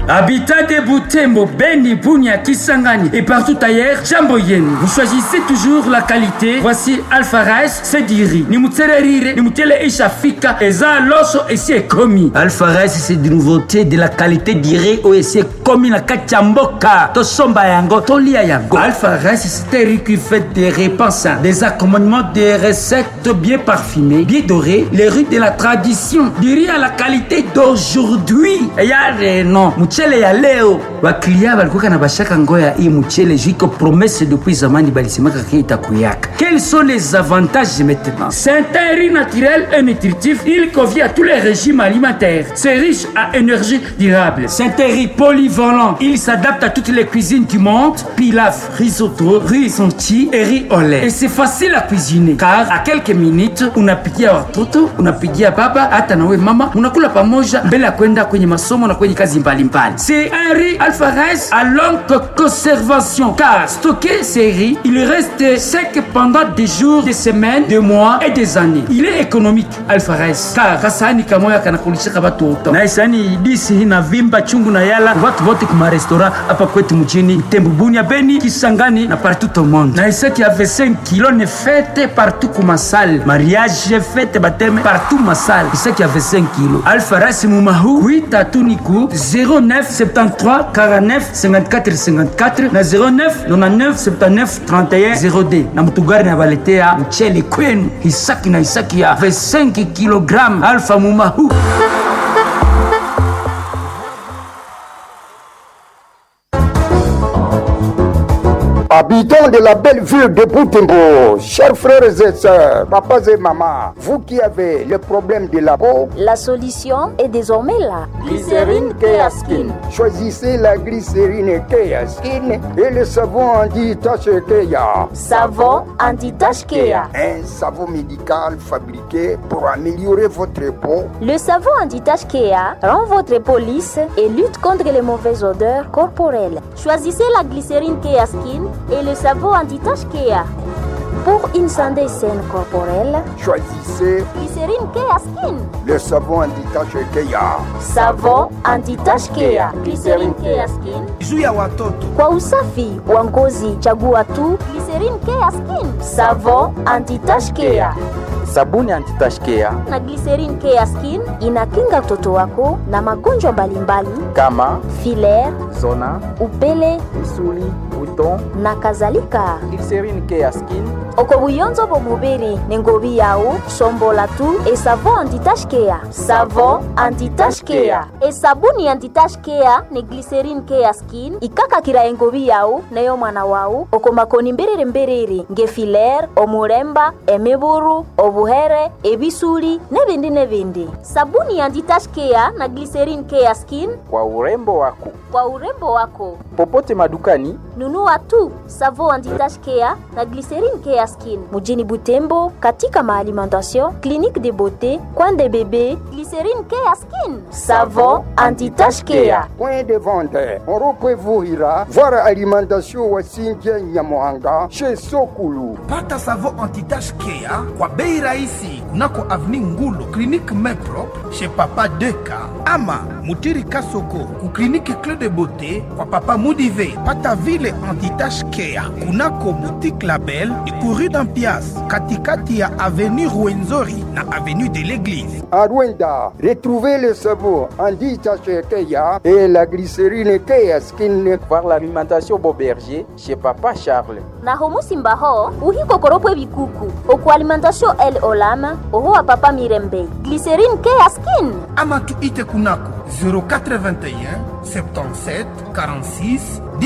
Habitat de Butembo, Beni, Bunia, Kisangani et partout ailleurs, jambo yenu. Vous choisissez toujours la qualité. Voici Alpha Rice, c'est du riz. Ni mutele rire, ni mutele ishafika, eza loso et c'est commis. Alpha Rice, c'est de nouveauté de la qualité du riz ou c'est commis na kachamboka. To somba yango, to lia yango. Alpha Rice, c'est un riz qui fait des repas sains, des accommodements, des recettes bien parfumées, bien dorées, les riz de la tradition. Du riz à la qualité d'aujourd'hui. Yare non, mchele ya leo. Waklia walikuwa na bashaka ngoya hii mchele jiko promesse depuis zamani balisemaka ke itakuyaka. Quels sont les avantages maintenant C'est un riz naturel et nutritif. Il convient à tous les régimes alimentaires. C'est riche à énergie durable. C'est un riz polyvalent. Il s'adapte à toutes les cuisines du monde. Pilaf, risotto, riz sonti et riz au lait. Et c'est facile à cuisiner car à quelques minutes unapikia watoto, unapikia baba, hata nawe mama, unakula pamoja mbele ya kwenda kwenye masomo na kwenye kazi mbalimbali. C'est un riz Alpha Rice à longue conservation car stocké ces riz, il reste sec pendant des jours, des semaines, des mois et des années. Il est économique Alpha Rice car kasani kamoya kanakulishika watu wote. Na isani disi hii na vimba chungu na yala watu wote kuma restaurant hapa kwetu mchini Tembu, Bunia, Beni, Kisangani na partout au monde. Na isa qui avait 5 kilos ne fête partout kuma salle. Mariage, fête, baptême, Partout ma salle. c'est qui avait 5 kilos. Alpha Rice Mumahu 8 à Tuniku 09 73 49 54 54 na 09 99 79 31 0D na mtugari na baletea mchele kwenu hisaki na hisaki ya 25 kilogramme alfa mumahu Habitants de la belle ville de Boutembo, chers frères et sœurs, papas et mamans, vous qui avez le problème de la peau, La solution est désormais là. Glycérine Keaskin. Choisissez la glycérine Keaskin et le savon anti-tache Kea. Savon anti-tache Kea. Un savon médical fabriqué pour améliorer votre peau. Le savon anti-tache Kea rend votre peau lisse et lutte contre les mauvaises odeurs corporelles. Choisissez la glycérine Kea Skin et le savon anti-tache Kea. Pour une santé saine corporelle, Choisissez glycérine Kea Skin. le savon anti-tache Kea. Savon anti-tache Kea. Glycérine Kea Skin. juu ya watoto Kwa usafi wa ngozi chagua tu glycerine Kea Skin. Savon anti-tache Kea. sabuni antitashkea Na glycerine Kea Skin inakinga mtoto wako na magonjwa mbalimbali kama filaire, zona upele misuli buton na kadhalika. glycerine care skin oko buyonzo bomubiri nengobi yawu sombola tu esavon anti-tache Kea. Savon anti-tache Kea. esabuni anti-tache Kea ne glycerine Kea Skin ikakakira engobi yawu neyo mwana wawu oko makoni mbiriri mbiriri nge filaire omuremba emiburu obuhere ebisuli nebindi nebindi sabuni anti-tache Kea na glycerine Kea Skin kwa urembo wako kwa urembo wako popote madukani nunua tu savo anti-tache Kea na glycerine Kea Skin mujini Butembo katika maalimentation clinique de beauté coin de bébé glycerine Kea Skin savon anti-tache Kea Point de vente, on vous ira voir alimentation Wasinja Nyamohanga chez Sokulu. pata savo antitache kea kwa bei rahisi kunako avni ngulo klinike meprop chez papa deka ama mutiri kasoko ku klinike cle de beauté kwa papa mudive pata vile antitache kea kunako boutique label ikuru dampias katikati ya avenue ruenzori na avenue de l'église À Rwanda, retrouvez le savon anti-tache Kea et la glycérine Kea Skin. voir l'alimentation boberger chez papa charles na homu simbaho uhikokoropwe bikuku oku alimentation el olama oho wa papa mirembe glycerine Kea Skin ama tuite kunako 0421 77 46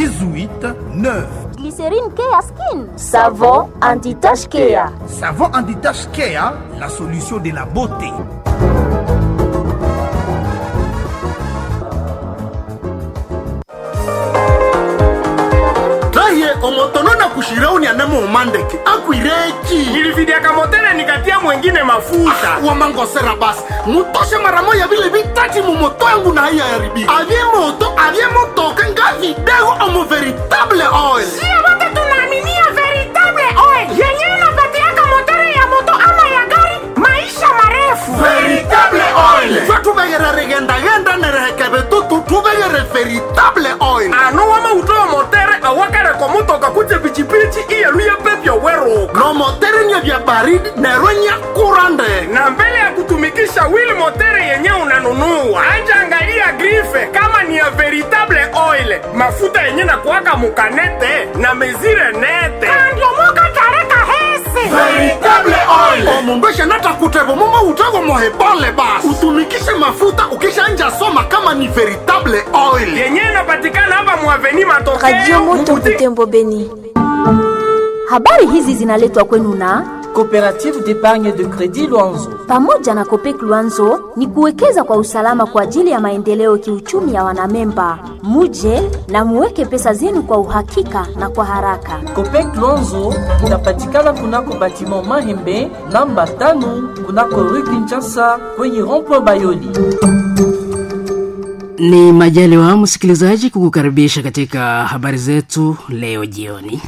18 9 glycerine Kea Skin savon anti-tache Kea Savon antitache Kea, la solution de la beauté. raye omotono na kushirauni anamo umandeke akwireki nilividiaka motele nikatia mwengine mafuta wamangosera basi mutoshe mara moya vile vitati mumoto yangu na haiya yaribika avye moto avye motoka nga vidego omo veritable oil sio wote tunaaminia veritable oil yenyewe inapatiaka motere ya moto ama ya gari maisha marefu veritable oil twe tuvegere rigendagenda nerehekeve tutu tuvegere veritable omotere vya baridi nerwenya kurande na mbele ya kutumikisha wheel motere yenye unanunua anja angalia grife kama ni ya veritable oil mafuta yenye na kuwaka mukanete na mezire nete andiomoka tareka hese veritable oil omumbeshe natakutevo momo utego mohebole basi utumikishe mafuta ukishanja soma kama ni veritable oil yenye inapatikana hapa muaveni matokeo Radio Moto Butembo Beni. Habari hizi zinaletwa kwenu na Coopérative d'épargne de crédit Luanzo. pamoja na Kopek Luanzo ni kuwekeza kwa usalama kwa ajili ya maendeleo kiuchumi ya wanamemba. Muje na muweke pesa zenu kwa uhakika na kwa haraka. Copec Luanzo inapatikana kunako batiment Mahembe namba tano kunako rue Kinshasa kwenye rond-point Bayoli. Ni majaliwa msikilizaji kukukaribisha katika habari zetu leo jioni.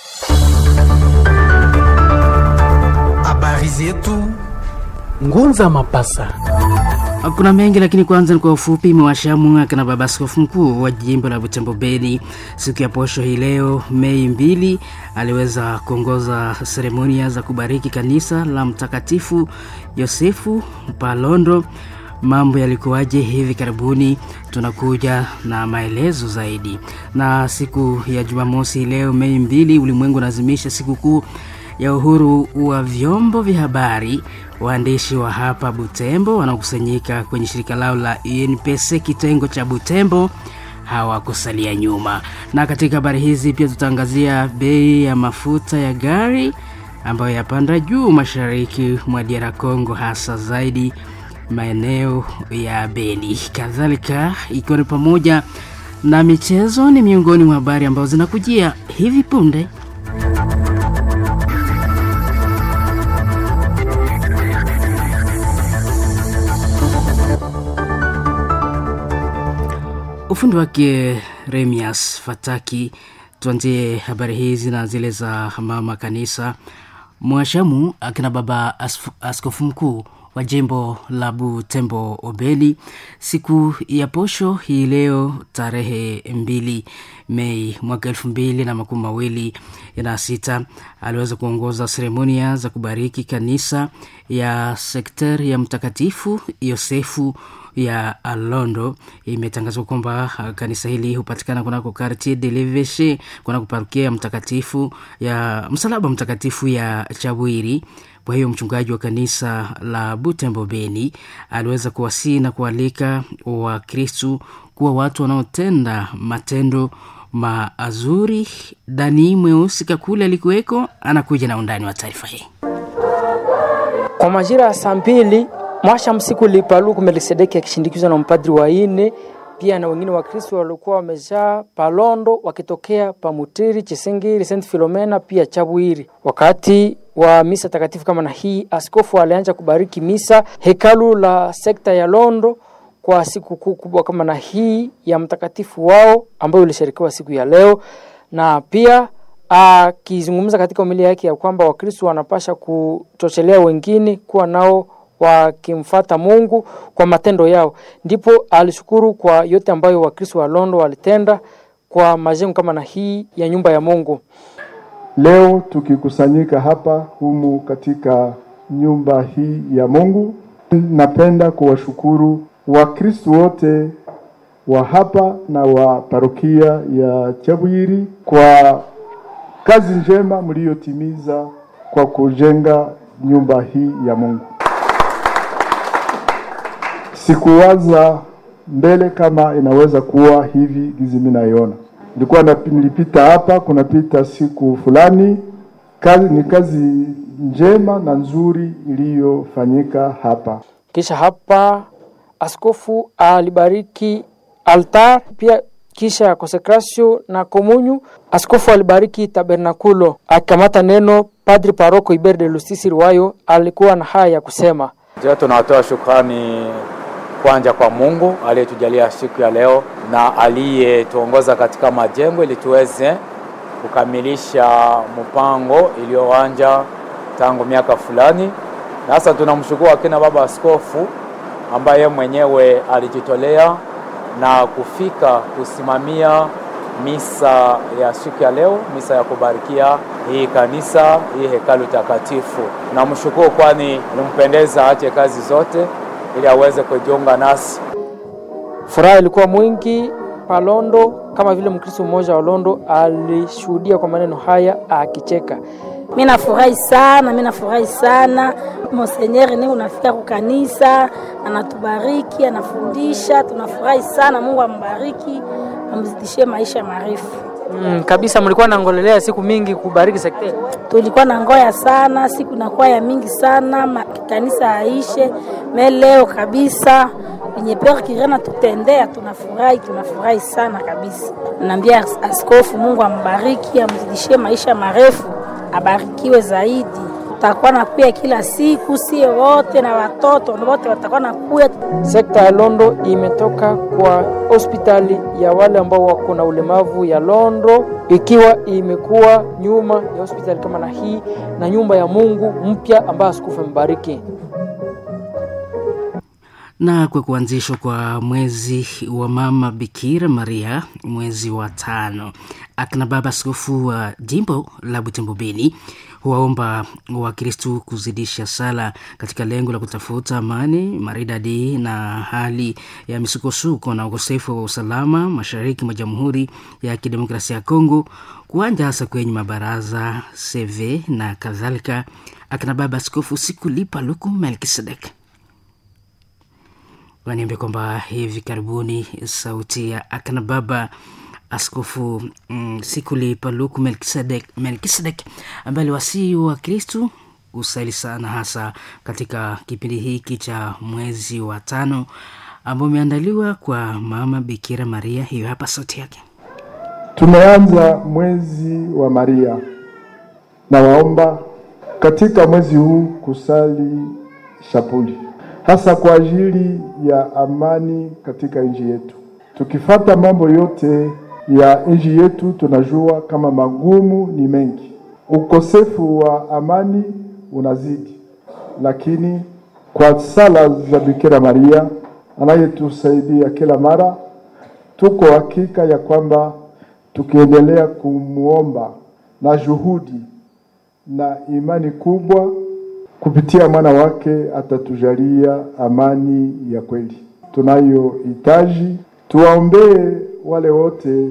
Habari zetu Ngunza Mapasa. Kuna mengi lakini kwanza ni kwa ufupi. Imewashamu akina baba askofu mkuu wa jimbo la Butembo Beni siku ya posho hii leo Mei mbili aliweza kuongoza seremonia za kubariki kanisa la Mtakatifu Yosefu Palondo. Mambo yalikuwaje hivi karibuni? Tunakuja na maelezo zaidi. Na siku ya Jumamosi leo Mei mbili, ulimwengu unaadhimisha sikukuu ya uhuru wa vyombo vya habari. Waandishi wa hapa Butembo wanaokusanyika kwenye shirika lao la UNPC kitengo cha Butembo hawakusalia nyuma. Na katika habari hizi pia tutaangazia bei ya mafuta ya gari ambayo yapanda juu mashariki mwa DR Congo, hasa zaidi maeneo ya Beni. Kadhalika ikiwa ni pamoja na michezo, ni miongoni mwa habari ambazo zinakujia hivi punde. ufundi wake Remias Fataki. Tuanzie habari hizi na zile za mama kanisa mwashamu akina baba asf- askofu mkuu wa jimbo la Butembo Obeli siku ya posho hii leo tarehe mbili Mei mwaka elfu mbili na makumi mawili na sita aliweza kuongoza seremonia za kubariki kanisa ya sekter ya Mtakatifu Yosefu ya Alondo. Imetangazwa kwamba uh, kanisa hili hupatikana kunako Quartier de l'Eveche, kunako parokia ya mtakatifu ya msalaba mtakatifu ya Chabwiri. Kwa hiyo mchungaji wa kanisa la Butembo Beni aliweza kuwasii na kualika Wakristu kuwa watu wanaotenda matendo mazuri. Dani Mweusi Kakule alikuweko, anakuja na undani wa taarifa hii. Kwa majira ya saa mbili mwasha msiku lipaluku Melkisedeki akishindikizwa na mpadri wa ine pia na wengine wa Kristo walikuwa wamejaa Palondo wakitokea Pamutiri, Chisingiri, Saint Filomena pia Chabwiri. Wakati wa misa takatifu kama na hii, askofu alianza kubariki misa hekalu la sekta ya Londo kwa siku kuu kubwa kama na hii ya mtakatifu wao ambayo ilisherekewa siku ya leo, na pia akizungumza katika umilia yake ya kwamba Wakristo wanapasha kuchochelea wengine kuwa nao wakimfata Mungu kwa matendo yao. Ndipo alishukuru kwa yote ambayo Wakristo wa Londo walitenda kwa majengo kama na hii ya nyumba ya Mungu. Leo tukikusanyika hapa humu katika nyumba hii ya Mungu, napenda kuwashukuru Wakristo wote wa hapa na wa parokia ya Chabwiri kwa kazi njema mliyotimiza kwa kujenga nyumba hii ya Mungu. Sikuwaza mbele kama inaweza kuwa hivi gizi mimi naiona. Nilikuwa na, nilipita hapa kunapita siku fulani, kazi ni kazi njema na nzuri iliyofanyika hapa. Kisha hapa askofu alibariki altar pia kisha ya consecratio na komunyu. Askofu alibariki tabernakulo. Akikamata neno, Padri Paroko Iber de Lusisi Riwayo alikuwa na haya ya kusema. Ndio tunatoa shukrani kwanza kwa Mungu aliyetujalia siku ya leo na aliyetuongoza katika majengo ili tuweze kukamilisha mpango iliyoanza tangu miaka fulani. Na sasa tunamshukuru akina baba askofu ambaye mwenyewe alijitolea na kufika kusimamia misa ya siku ya leo, misa ya kubarikia hii kanisa, hii hekalu takatifu. Namshukuru kwani limpendeza aache kazi zote ili aweze kujiunga nasi. Furaha ilikuwa mwingi Palondo, kama vile Mkristo mmoja wa Londo alishuhudia kwa maneno haya akicheka. Mi nafurahi sana, mi nafurahi sana. Monsenyeri ni unafika kukanisa, anatubariki, anafundisha, tunafurahi sana. Mungu ambariki, amzidishie maisha marefu. Mm, kabisa mlikuwa nangolelea siku mingi kubariki sekte. Tulikuwa na ngoya sana, siku nakuwa ya mingi sana, ma- kanisa aishe me leo kabisa yenye Pere Kirena tutendea, tunafurahi, tunafurahi sana kabisa. Naambia as- askofu, Mungu ambariki, amzidishie maisha marefu, abarikiwe zaidi. Tutakuwa na kuya kila siku, sie wote na watoto wote watakuwa na kuya. Sekta ya Londo imetoka kwa hospitali ya wale ambao wako na ulemavu ya Londo, ikiwa imekuwa nyuma ya hospitali kama na hii na nyumba ya Mungu mpya ambayo askofu amebariki. na kwa kuanzishwa kwa mwezi wa mama Bikira Maria, mwezi wa tano, akina baba askofu wa jimbo la Butembo Beni huwaomba Wakristu kuzidisha sala katika lengo la kutafuta amani maridadi na hali ya misukosuko na ukosefu wa usalama mashariki mwa Jamhuri ya Kidemokrasia ya Kongo, kuanja hasa kwenye mabaraza CV na kadhalika. Akina baba askofu Sikulipa Luku Melkisedek waniambia kwamba hivi karibuni sauti ya akina baba askofu mm, Sikuli Paluku Melkisedek, Melkisedek ambaye aliwasii wa Kristu usali sana hasa katika kipindi hiki cha mwezi wa tano ambao umeandaliwa kwa mama Bikira Maria. Hiyo hapa sauti yake. Tumeanza mwezi wa Maria na waomba katika mwezi huu kusali shapuli hasa kwa ajili ya amani katika nchi yetu. Tukifata mambo yote ya nchi yetu, tunajua kama magumu ni mengi, ukosefu wa amani unazidi, lakini kwa sala za Bikira Maria anayetusaidia kila mara, tuko hakika ya kwamba tukiendelea kumwomba na juhudi na imani kubwa kupitia mwana wake atatujalia amani ya kweli tunayohitaji. Tuwaombee wale wote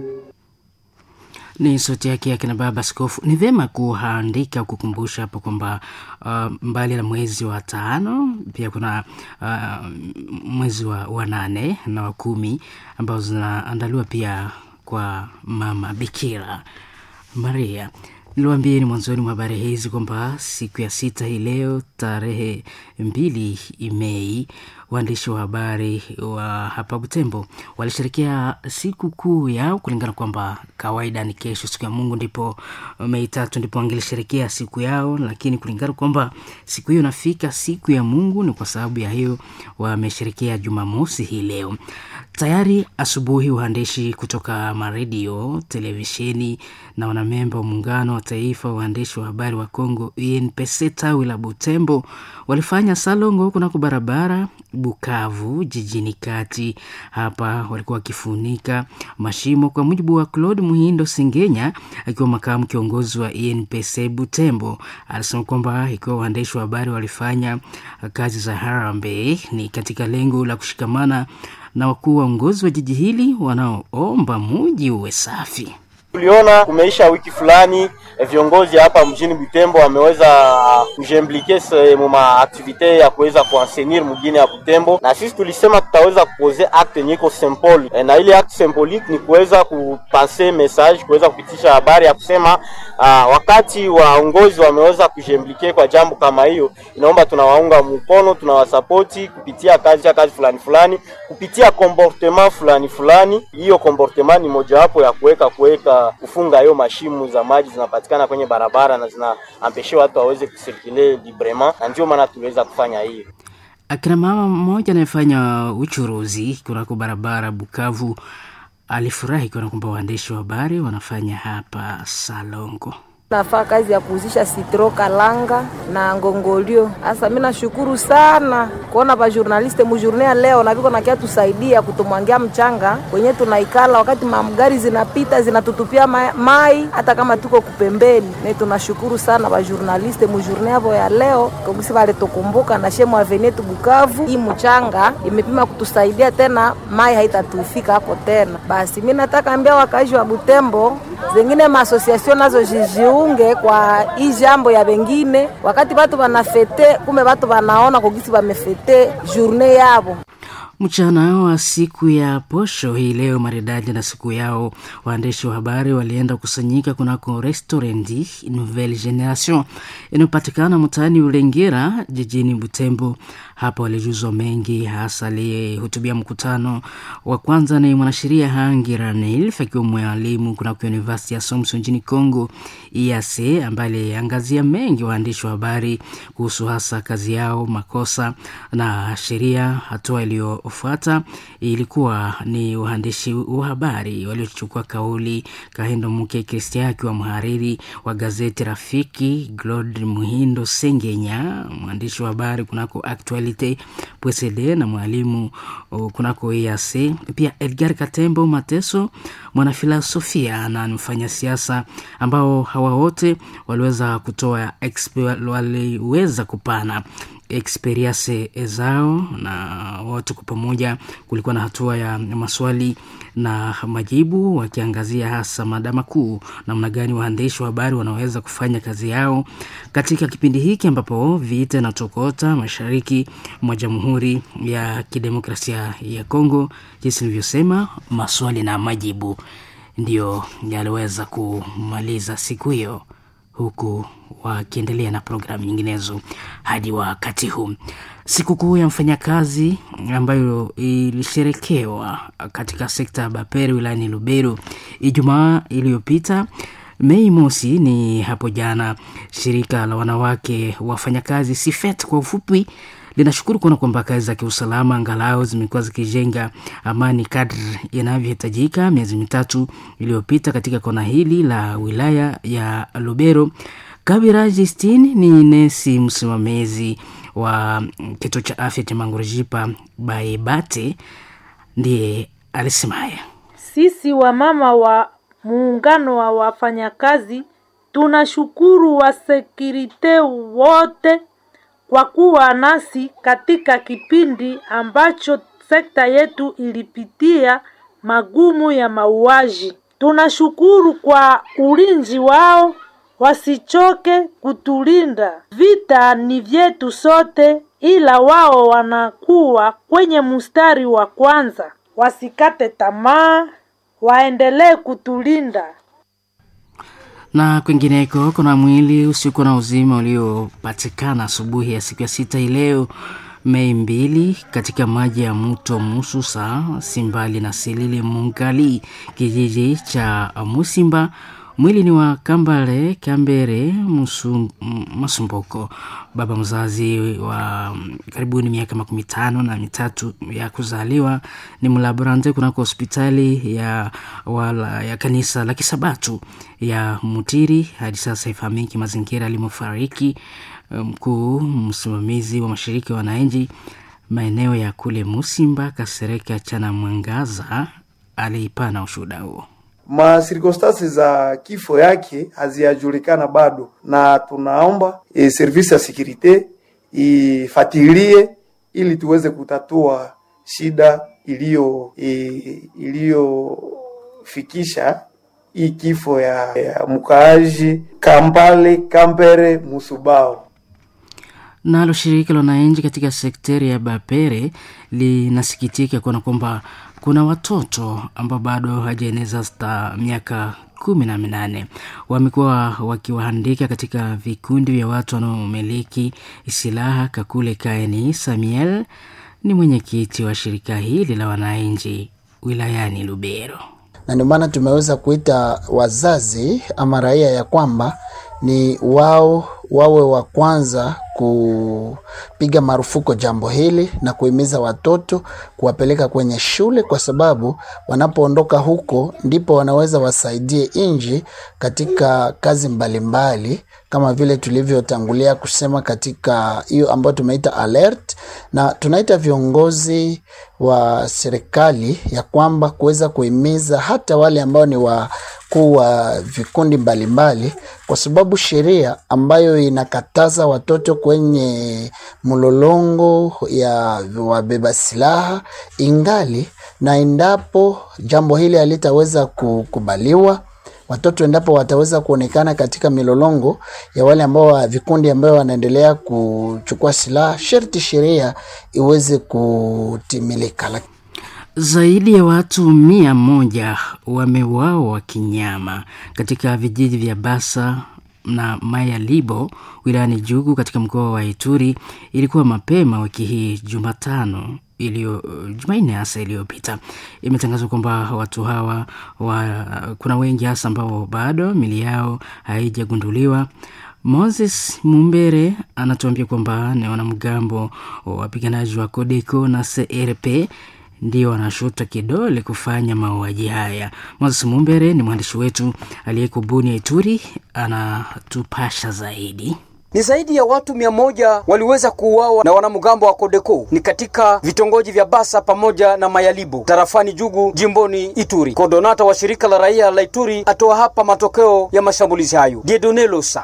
ni sauti yake ya kina baba askofu. Ni vyema kuandika kukumbusha hapo kwamba uh, mbali na mwezi wa tano pia kuna uh, mwezi wa, wa nane na wa kumi ambao zinaandaliwa pia kwa mama Bikira Maria. Niliwaambieni mwanzoni mwa habari hizi kwamba siku ya sita hii leo tarehe mbili Mei, waandishi wa habari wa hapa Butembo walisherekea siku kuu yao kulingana kwamba kawaida ni kesho, siku ya Mungu, ndipo Mei tatu ndipo wangelisherekea siku yao, lakini kulingana kwamba siku hiyo nafika siku ya Mungu, ni kwa sababu ya hiyo wamesherekea Jumamosi hii leo. Tayari asubuhi waandishi kutoka maredio, televisheni na wanamemba wa muungano wa taifa wa waandishi wa habari wa Kongo UNPC tawi la Butembo walifanya salongo kunako barabara Bukavu jijini kati. Hapa walikuwa wakifunika mashimo, kwa mujibu wa Claude Muhindo Singenya akiwa makamu kiongozi wa UNPC Butembo. Alisema kwamba ikiwa waandishi wa habari walifanya kazi za harambee ni katika lengo la kushikamana na wakuu waongozi wa jiji hili wanaoomba muji uwe safi. Tuliona kumeisha wiki fulani eh, viongozi hapa mjini Butembo wameweza kujimplike muma aktivite ya kuweza kuansenir mjini ya Butembo, na sisi tulisema tutaweza kupoze acte yenye iko symbole eh, na ile acte symbolique ni kuweza kupase message, kuweza kupitisha habari ya kusema ah, wakati waongozi wameweza kujimplike kwa jambo kama hiyo, inaomba tunawaunga mkono, tunawasapoti kupitia kazi ya kazi fulani fulani, kupitia comportement fulani fulani. Hiyo comportement ni mojawapo ya kuweka kuweka kufunga hiyo mashimu za maji zinapatikana kwenye barabara na zinaambeshe watu waweze kusirkule librement, na ndio maana tuliweza kufanya hiyo. Akina mama mmoja anayefanya uchuruzi kunako barabara Bukavu alifurahi kuona kwamba waandishi wa habari wanafanya hapa salongo. nafaa kazi ya kuuzisha sitro kalanga na ngongolio. Hasa mimi nashukuru sana kuona ba journaliste mujourne ya leo na viko nakia tusaidia kutumwangia mchanga kwenye tunaikala, wakati mamgari zinapita zinatutupia mai, mai hata kama tuko kupembeni. Ne tunashukuru sana ba journaliste mujourne yavo ya leo kabisa, walitukumbuka na shemu avenue tu Bukavu. Hii mchanga imepima kutusaidia tena, mai haitatufika hapo tena. Basi mimi nataka ambia wakazi wa Butembo zengine maasosiasio nazo zijiunge kwa hii jambo ya wengine, wakati watu wanafete, kumbe watu wanaona kugisi wamefete journe yavo Mchana wa siku ya posho hii leo maridadi na siku yao, waandishi wa habari walienda kusanyika kunako restauranti Nouvelle Generation inayopatikana mtaani Ulengera jijini Butembo. Hapo walijuzwa mengi, hasa aliyehutubia mkutano wa kwanza ni mwanasheria Hangi Ranelf akiwa mwalimu kunako University ya Somso nchini Congo EAC, ambaye aliangazia mengi waandishi wa habari kuhusu hasa kazi yao, makosa na sheria. Hatua iliyofuata ilikuwa ni waandishi wa habari waliochukua kauli. Kahindo Muke Kristia akiwa mhariri wa gazeti Rafiki, Glod Muhindo Sengenya mwandishi wa habari kunako Actualite PCD na mwalimu kunako EAC, pia Edgar Katembo Mateso mwanafilosofia na mfanya siasa, ambao hawa wote waliweza kutoa waliweza kupana experience zao na wote kwa pamoja. Kulikuwa na hatua ya maswali na majibu, wakiangazia hasa mada makuu, namna gani waandishi wa habari wanaweza kufanya kazi yao katika kipindi hiki ambapo vita na tokota mashariki mwa Jamhuri ya Kidemokrasia ya Kongo. Jinsi nilivyosema, maswali na majibu ndiyo yaliweza kumaliza siku hiyo huku wakiendelea na programu nyinginezo hadi wakati huu. Sikukuu ya mfanyakazi ambayo ilisherekewa katika sekta ya Bapere wilayani Lubero Ijumaa iliyopita Mei mosi ni hapo jana. Shirika la wanawake wafanyakazi Sifet kwa ufupi linashukuru kuona kwamba kazi za kiusalama angalau zimekuwa zikijenga amani kadri inavyohitajika. Miezi mitatu iliyopita katika kona hili la wilaya ya Lubero, Kabira Justin ni nesi msimamizi wa kituo cha afya cha Mangurujipa Baebate, ndiye alisema haya. Sisi wamama wa muungano wa wafanyakazi tunashukuru wasekirite wote kwa kuwa nasi katika kipindi ambacho sekta yetu ilipitia magumu ya mauaji. Tunashukuru kwa ulinzi wao, wasichoke kutulinda. Vita ni vyetu sote, ila wao wanakuwa kwenye mstari wa kwanza. Wasikate tamaa, waendelee kutulinda. Na kwingineko, kuna mwili usiokuwa na uzima uliopatikana asubuhi ya siku ya sita ileo Mei mbili katika maji ya mto Mususa Simbali na Silili Mungali, kijiji cha Musimba. Mwili ni wa Kambale Kambere Musum, Masumboko, baba mzazi wa karibuni miaka makumi tano na mitatu ya kuzaliwa. Ni mlaborante kunako hospitali ya, wala, ya kanisa la Kisabatu ya Mutiri. Hadi sasa ifahamiki mazingira alimofariki. Mkuu msimamizi wa mashirika ya wananchi maeneo ya kule Musimba Kasereka Chana Mwangaza aliipana ushuhuda huo. Masirkonstansi za kifo yake haziyajulikana bado, na tunaomba e, servisi ya sekurite ifatilie ili tuweze kutatua shida iliyo e, iliyofikisha hii kifo ya, ya mkaaji Kampale Kampere Musubao. Nalo shirika la wananchi katika sekteri ya Bapere linasikitika kuona kwamba kuna watoto ambao bado hawajaeneza hata miaka kumi na minane wamekuwa wakiwaandika katika vikundi vya watu wanaomiliki silaha. Kakule Kaeni Samuel ni mwenyekiti wa shirika hili la wananchi wilayani Lubero, na ndio maana tumeweza kuita wazazi ama raia ya kwamba ni wao wawe wa kwanza kupiga marufuku jambo hili na kuhimiza watoto kuwapeleka kwenye shule, kwa sababu wanapoondoka huko ndipo wanaweza wasaidie nchi katika kazi mbalimbali mbali, kama vile tulivyotangulia kusema katika hiyo ambayo tumeita alert, na tunaita viongozi wa serikali ya kwamba kuweza kuhimiza hata wale ambao ni wakuu wa vikundi mbalimbali mbali, kwa sababu sheria ambayo inakataza watoto kwenye mlolongo ya wabeba silaha ingali, na endapo jambo hili halitaweza kukubaliwa watoto endapo wataweza kuonekana katika milolongo ya wale ambao wa vikundi ambao wanaendelea kuchukua silaha, sharti sheria iweze kutimilika. Zaidi ya watu mia moja wameuawa kinyama katika vijiji vya Basa na Mayalibo wilayani Jugu katika mkoa wa Ituri. Ilikuwa mapema wiki hii Jumatano iliyo Jumanne hasa iliyopita, imetangazwa kwamba watu hawa wa, kuna wengi hasa ambao bado mili yao haijagunduliwa. Moses Mumbere anatuambia kwamba ni wanamgambo wapiganaji wa Kodeko na CRP ndio wanashuta kidole kufanya mauaji haya. Moses Mumbere ni mwandishi wetu aliyeko Bunia, Ituri, anatupasha zaidi. Ni zaidi ya watu mia moja waliweza kuuawa na wanamgambo wa Kodeko ni katika vitongoji vya Basa pamoja na Mayalibu tarafani Jugu jimboni Ituri. Kordonata wa shirika la raia la Ituri atoa hapa matokeo ya mashambulizi hayo. Diedone Losa: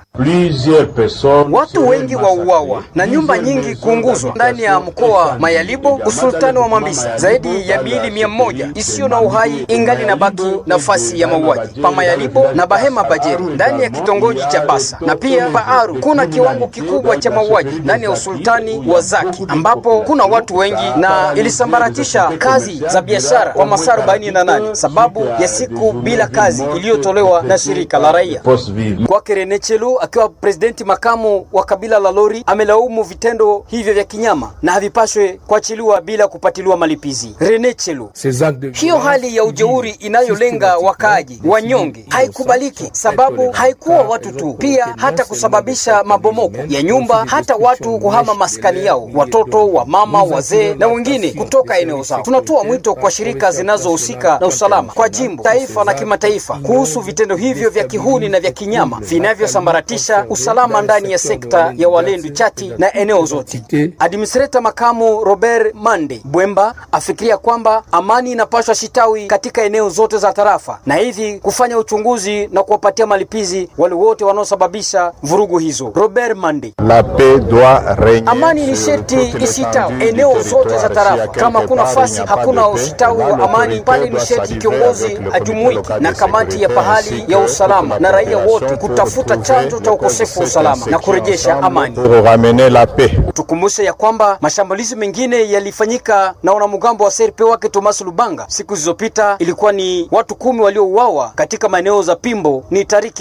watu wengi wauawa na nyumba nyingi kuunguzwa ndani ya mkoa Mayalibo, usultani wa Mambisa. Zaidi ya miili mia moja isiyo na uhai ingali na baki nafasi ya mauaji pa Mayalibo na Bahema Bajeri ndani ya kitongoji cha Basa na pia Paaru kuna kiwango kikubwa cha mauaji ndani ya usultani wa Zaki ambapo kuna watu wengi na ilisambaratisha kazi za biashara kwa masaa arobaini na nane sababu ya siku bila kazi iliyotolewa na shirika la raia. Kwake Rene Chelu akiwa presidenti makamu wa kabila la Lori amelaumu vitendo hivyo vya kinyama na havipashwe kuachiliwa bila kupatiliwa malipizi. Rene Chelu: hiyo hali ya ujeuri inayolenga wakaaji wanyonge haikubaliki, sababu haikuwa watu tu, pia hata kusababisha mabomoko ya nyumba, hata watu kuhama maskani yao, watoto wa mama, wazee na wengine kutoka eneo zao. Tunatoa mwito kwa shirika zinazohusika na usalama kwa jimbo, taifa na kimataifa kuhusu vitendo hivyo vya kihuni na vya kinyama vinavyosambaratisha usalama ndani ya sekta ya Walendu Chati na eneo zote. Administrator makamu Robert Mande Bwemba afikiria kwamba amani inapaswa shitawi katika eneo zote za tarafa na hivi kufanya uchunguzi na kuwapatia malipizi wale wote wanaosababisha vurugu hizo. Robert Mande: La paix doit regner amani ni sherti isitawi eneo zote za tarafa. Kama kuna fasi hakuna usitawi wa amani pale, ni sherti kiongozi ajumuike na kamati ya pahali ya usalama na raia wote kutafuta chanzo cha ukosefu wa usalama na kurejesha amani. pour ramener la paix. Tukumbushe ya kwamba mashambulizi mengine yalifanyika na wanamgambo wa CRP wake Thomas Lubanga siku zilizopita. Ilikuwa ni watu kumi waliouawa katika maeneo za Pimbo, ni tariki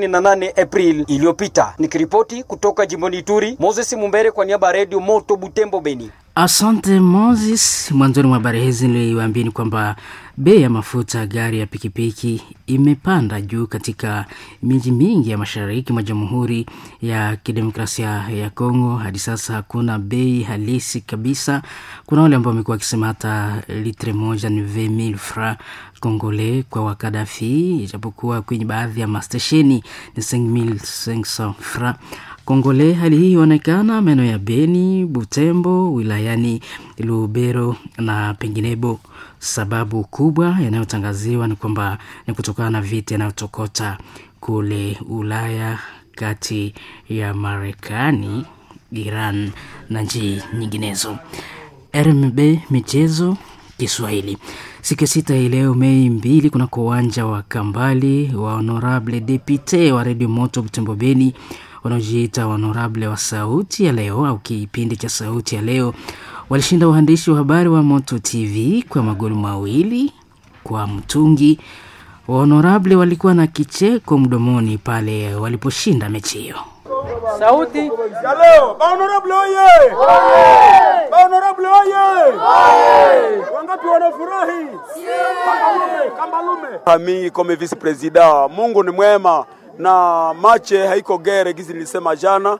28 April iliyopita. Nikiripoti kutoka jimboni Ituri, Moses Mumbere kwa niaba ya Radio Moto Butembo, Beni. Asante Moses. Mwanzoni mwa habari hizi niliwaambieni kwamba bei ya mafuta gari ya pikipiki imepanda juu katika miji mingi ya mashariki mwa Jamhuri ya Kidemokrasia ya Kongo. Hadi sasa hakuna bei halisi kabisa. Kuna wale ambao wamekuwa wakisema hata litre moja ni 20000 francs congolais kwa Wakadafi, ijapokuwa kwenye baadhi ya mastesheni ni 5500 francs Kongole. Hali hii huonekana maeneo ya Beni, Butembo, wilayani Lubero na penginebo. Sababu kubwa yanayotangaziwa ni kwamba ni kutokana na vita yanayotokota kule Ulaya kati ya Marekani, Iran na nchi nyinginezo. RMB Michezo Kiswahili siku ya sita hii leo Mei mbili kunako uwanja wa Kambali wa Honorable Depute wa Redio Moto Butembo Beni wanaojiita honorable wa sauti ya leo au kipindi cha sauti ya leo walishinda uandishi wa habari wa Moto TV kwa magoli mawili kwa mtungi. Honorable walikuwa na kicheko mdomoni pale waliposhinda mechi hiyo. Sauti ya leo. Honorable oye! Honorable oye! Wangapi wanafurahi? Kambalume, Kambalume. Mimi kama vice president, Mungu ni mwema na mache haiko gere gizi nilisema jana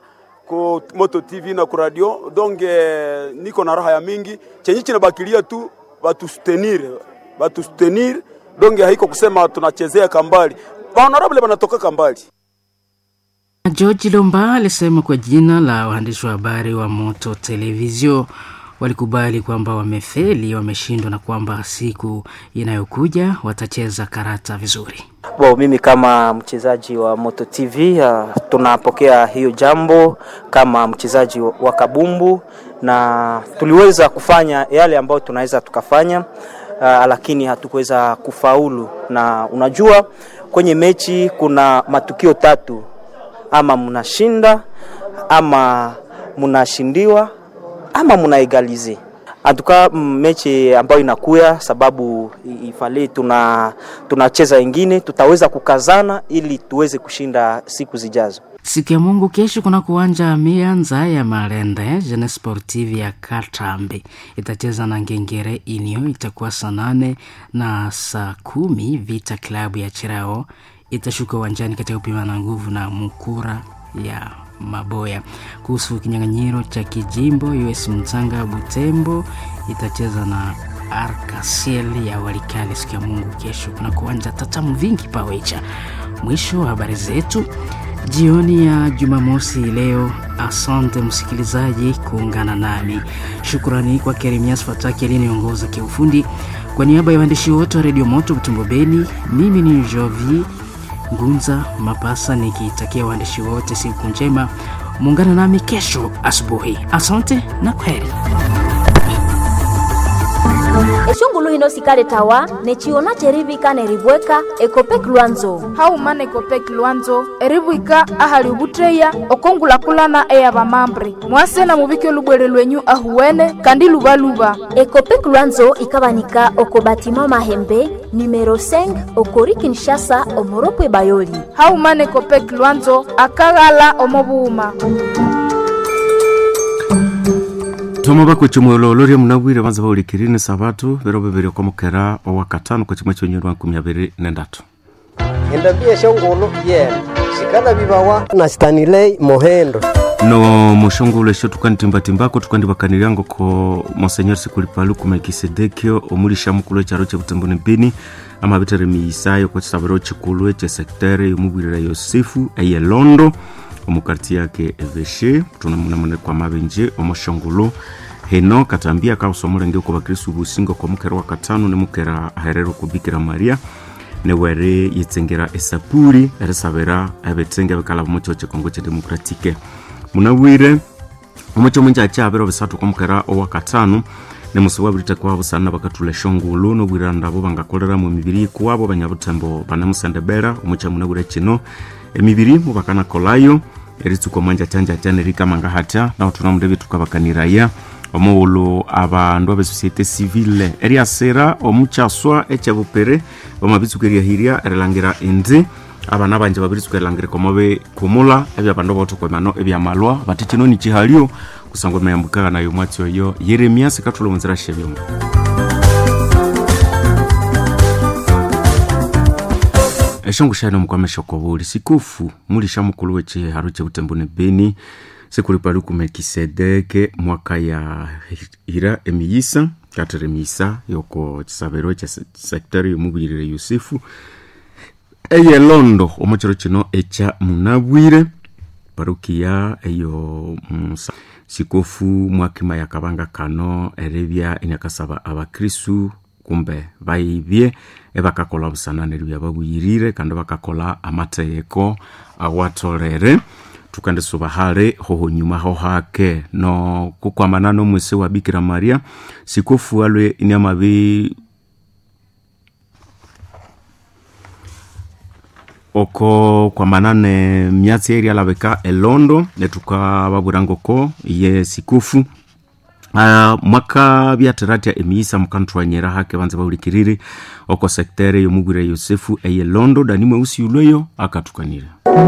ku Moto TV na ku radio donc eh, niko na raha ya mingi chenye chinabakilia tu batustenir batustenir donc haiko kusema tunachezea kambali honorable banatoka kambali George Lomba alisema kwa jina la waandishi wa habari wa Moto Televizio walikubali kwamba wamefeli, wameshindwa na kwamba siku inayokuja watacheza karata vizuri. Bo, mimi kama mchezaji wa Moto TV uh, tunapokea hiyo jambo kama mchezaji wa kabumbu na tuliweza kufanya yale ambayo tunaweza tukafanya, uh, lakini hatukuweza kufaulu. Na unajua kwenye mechi kuna matukio tatu, ama mnashinda ama mnashindiwa ama mnaegalize antuka mechi ambayo inakuya sababu ifale tuna tunacheza ingine tutaweza kukazana ili tuweze kushinda siku zijazo Siku ya Mungu kesho kuna kuwanja mianza ya Malende Jeune Sportive ya Katambe itacheza na Ngengere Inio, itakuwa saa nane na saa kumi Vita klabu ya Chirao itashuka uwanjani katika kupima na nguvu na Mukura ya Maboya. Kuhusu kinyang'anyiro cha kijimbo, US Mzanga Butembo itacheza na Arkasiel ya Walikale siku ya Mungu kesho. Kuna kuwanja tatamu vingi pawecha. Mwisho wa habari zetu jioni ya Jumamosi leo. Asante msikilizaji kuungana nami. Shukrani kwa Keremias Fataki aliyeniongoza kiufundi. Kwa niaba ya waandishi wote wa Redio Moto Butembo Beni, mimi ni Jovi Ngunza Mapasa nikitakia waandishi wote siku njema. Muungana nami kesho asubuhi. Asante na kwaheri. eshungulu hino sikale tawa nechiona cherivika neribweka ekopek lwanzo haumana ekopek lwanzo eribwika ahali ubutreya okongulakulana eya bamambre mwasena mubike olubwere lwenyu ahuwene kandi lubaluba ekopek lwanzo ikabanika oko batima mahembe numero 5 okori kinshasa omoropwe bayoli haumana ekopek lwanzo akaghala omobuuma thoma bakwecimwelo loria munabwire banza baulikirine sabatu bero bibiri okomokera owa katano kwa chimwe chonyeri wa nkumi abiri nendatu endabia shongolo yena shikala bibawa na stanilei mohendo no mushongolo esho tukanitimbatimbako tukandibakaniriango ko monseñor sikulipaluku melkisedekio omulisha mukulu echaro chebutemboni bini amabitere miisayo kwa chisabiro chikulu eche sektere yomubwirira yosefu eyelondo omukarti yake eveshe tunamunamune kwa mabenje omoshongolo heno katambia kausomolenge uko bakristu busingo kwa mukera wa katano ne mukera aherero kubikira maria newere yetsengera esapuri erisabira ebetsenge bikala bomocho chekongo che demokratike munawire omocho munja achabiro bisatu kwa mukera owa katano ne musi wabirite kwa busana bakatula shongolo no bwiranda bo bangakolera mu mibiri kwabo banyabutembo banamusendebera omocha munawire chino emibiri mubakana kolayo eritsuko mwanja chanja chane rikamanga hatya naho tunamudebe tukabakaniraya omuwulu abandu abe societe civile eriasira omuchaswa echebupere bamabitsuko eriahiria erilangira indi abana banje babirisuka erilangira komobe kumula ebyabandu botokwemano ebyamalwa bati chino ni chihalio kusangwa mayambukaga nayo mwatsi oyo yeremias katula munzira shebyomo eshongo shaino mukwamesha kobuli sikufu mulisha mukulu wechiharo chebutemboni beni sekulipaluku melkisedeke mwaka ya hira emiyisa katere emiyisa yoko chisabero cha sekitari yomubwirire yusufu eyelondo omochero chino echa munabwire parukia eyo musa sikofu mwakima yakabanga kano erebya enyakasaba abakristu kumbe baibye ebakakola busananiri byababwirire kandi bakakola amategeko awatolere tukandisuba hale hoho nyuma ho hake no kukwamana nomwese wa bikira maria sikofu alwe inyamabi oko kwamana ne myatsi eri alabeka elondo netukababwirangoko ye sikufu Uh, mwaka byateratia emiisa mukantwanyera hake banze baulikiriri oko sektere yomubwire yosefu eye londo dani mweusi ulweyo akatukanire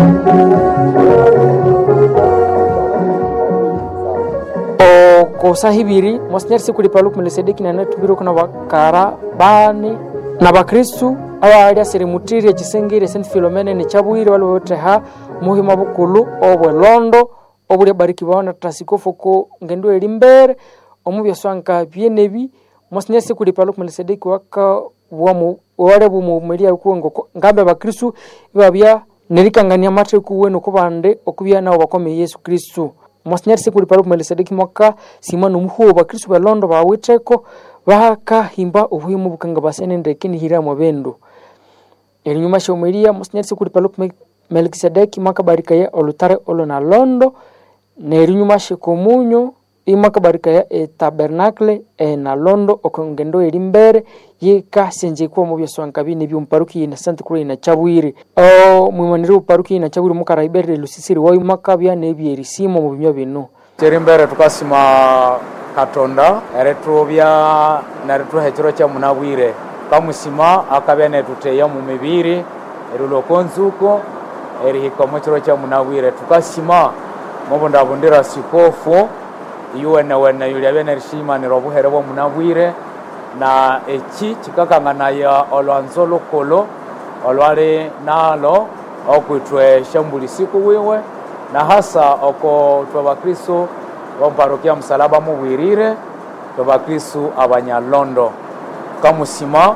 kosa hibiri monsignor sikulipaluku melisedeki nanatubire kuna bakara bane na bakristu abaali asirimutiri ekisingire sent filomene nechabwire wali woteha muhima bukulu obwelondo obulya barikibawo na tasikofu ko ngendo eri mbere omubyaswanka byenebi mwasinya siku lipalo kumelisedeki waka wamu wale bumumelia kuwengo ngambe bakristu ibabya nerikangania matheku wenu kubande okubya nabo bakome yesu kristu mwasinyari siku lipalo kumelisedeki mwaka simana omuhuo bakristu belondo bawitheko bakahimba obuhimu bukanga basenendeke nihiramo bendo erinyuma shomelia mwasinyari siku lipalo melkisedeki mwaka barikaya olutare olo na londo nerinyuma shekomunyo imakabarikaya etabernacle na londo okongendo eri mbere yikasenjekwa mu byaswanka bine byomuparuki na santa cruz na chabwire o mwimanire uparuki na chabwire mukaraiberere lusisiri wayo makabya nebyerisimo mu bimyo bino teri mbere tukasima katonda eretubya neretuha ekiro kya munabwire kamusima akabya netuteya mu mibiri eriloko nzuko erihika mu kiro kya munabwire tukasima mubundabundira sikofu iwenewene yulia byenerishimanira obuhere bwomunabwire na eki kikakang'anaya olwanzo lukulu olwali nalo okwitwe shambulisiku wiwe na hasa oko twe bakristu bomparokia musalaba mubwirire twe bakristu abanyalondo kamusima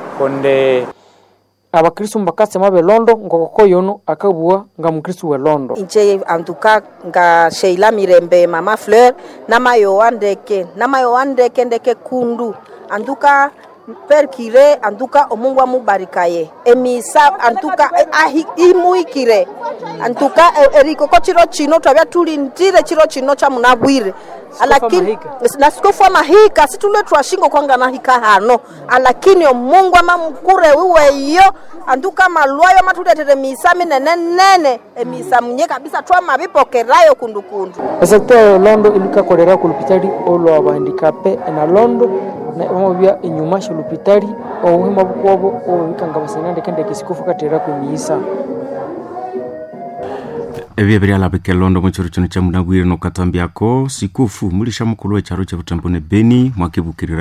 konde abakristu mbakasema belondo ngokoko yono akabua nga mukristu welondo inche antuka nga sheila mirembe mama fleur namayo wandeke namayo wandeke ndeke kundu antuka perkire antuka omungu amubarikaye emisa antuka ahi, imuikire antuka erikoko chiro chino twabya tulindire chiro chino cha munabwire alakini nasikofu amahika situlwe twashingo kwanga nahika hano alakini omungu amamukure wiweyo antuka malwayo amatuletere misa minene nene emisa munye kabisa twamabipokerayo kundukundu esekta ya londo ilikakolera ku lupitali olwa bandikape na londo na omobya inyuma sholupitali obuhima bukwobo obubikanga basenandeke ndeke sikofu katera kwemisa ebyo ebiryalabika elondo muchiro chino cha munabwire nokatambyako sikufu mulisha mukulu wecharo cha butambo ne beni mwakibukirira